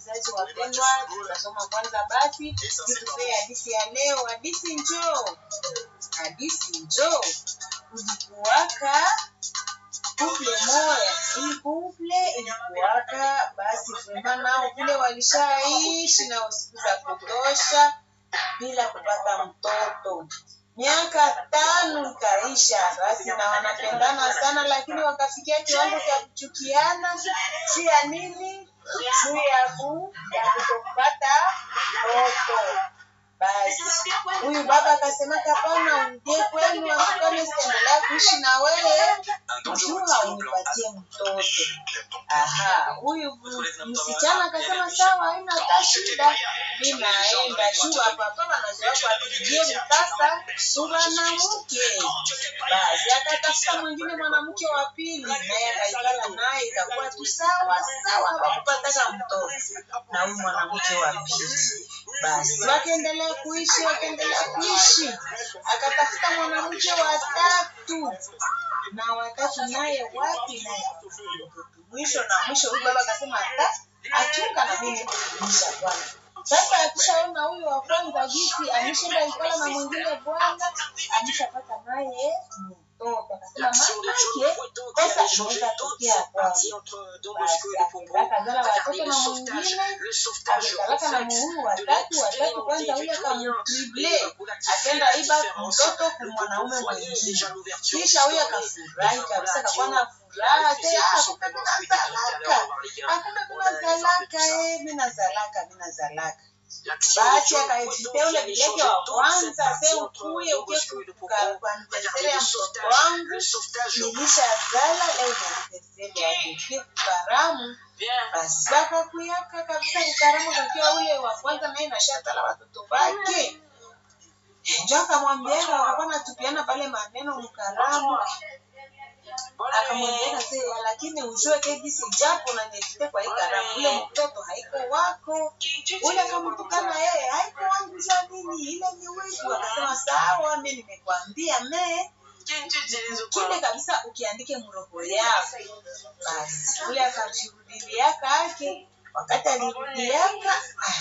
wasikilizaji wapendwa, tutasoma kwanza basi kitupee hadithi ya leo. Hadithi njoo, hadithi njoo. Kulikuwaka kuple moya, hii kuple ilikuwaka basi kwema nao vile walishaishi na siku za kutosha bila kupata mtoto. Miaka tano ikaisha, basi na wanapendana sana, lakini wakafikia kiwango cha kuchukiana. Si ya nini? Si ya ku ya kutopata mtoto. Basi huyu baba akasema, hapana, urudie kwenu, kama sitaendelea kuishi na wewe juu haunipatie mtoto. Aha, huyu msichana akasema sawa, haina hata shida, mi naenda juu hapa hapa wanazoea kuwapigie mtasa mwanamke. Basi akatafuta mwingine mwanamke wa pili, naye akaikala naye, ikakuwa tu sawa sawa, hawakupataka mtoto na huyu mwanamke wa pili. Basi wakaendelea kuishi, wakaendelea kuishi, akatafuta mwanamke wa tatu na watatu naye wapi naye mwisho na mwisho huyu baba akasema hata achunga na mimi kuisha bwana sasa akishaona huyu wa kwanza gisi ameshinda ikala na mwingine bwana ameshapata naye mtoto akasema mamake kosa inaweza tokea kwangu akazala watoto na mwingine amekalaka na muhuru watatu watatu kwanza huyu akamtrible akenda iba mtoto kwa mwanaume mwingine kisha huyu akafurahi kabisa akakuwa na furaha te ah kumbe mina zalaka ah kumbe mina zalaka eh mina zalaka mina zalaka basi akaejitea ule bileke wa kwanza se ukuye ukie kuanivesere ya mtoto wangu nilishazala leo nianivesere yake ukie kukaramu basi wakakuyaka kabisa kukaramu kakiwa ule wa kwanza naye nashazala watoto wake njo akamwambiaka wakakuwa natupiana pale maneno mkaramu akamwambia se lakini ujue kegisi japo na nifite kwa hii karamu ule mtoto haiko wako ule akamtukana yeye haiko wangu za nini ile ni wetu akasema sawa mi nimekwambia me kile kabisa ukiandike mroho yako basi ule akajirudilia ake wakati alirudiaka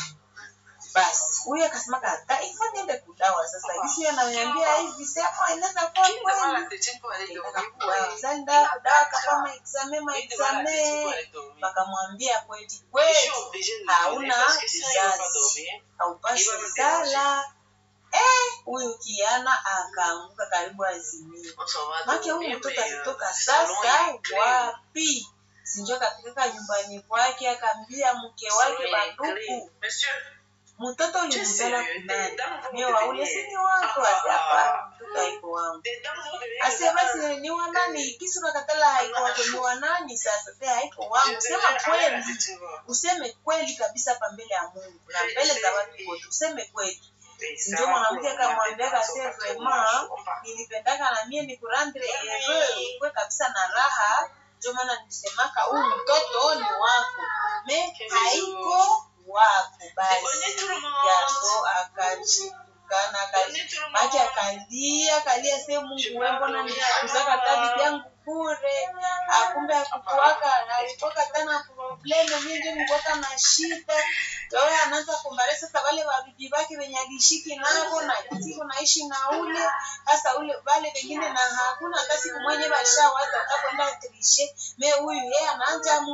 basi huyu akasema kata ifo niende kudawa sasa gisi ananiambia hivi sema inaweza kuwa kweli zanda kudawa kama exame ma exame wakamwambia kweli kweli hauna kizazi haupasi zala eh huyu kiana akaanguka karibu azimio make huyu mtoto alitoka sasa wapi sinjo akafika nyumbani kwake akaambia mke wake banduku mtoto ulimzala kunani mie waule sini wako ase hapana mtoto haiko wangu ase basi ni wa nani kisi unakatala haiko wako ni wa nani sasa se haiko wangu sema kweli useme kweli kabisa hapa mbele ya mungu na mbele za watu wote useme kweli ndio mwanamke akamwambia kase vrema nilipendaka na mie ni kurandre heureux kwe kabisa na raha ndio maana nisemaka huyu mtoto ni wako me haiko wako basi yaso akajitukana make akalia akalia se mungu we mbona nikuzaka tabi vyangu bure akumbe akukuwaka alitoka tana probleme mingi nikuwaka na shida oyo anaanza kumbare sasa wale wabibi wake wenye alishiki navo na siku naishi na ule hasa ule wale wengine na hakuna hata siku mwenye washawaza utakwenda trishe me huyu yeye anaanja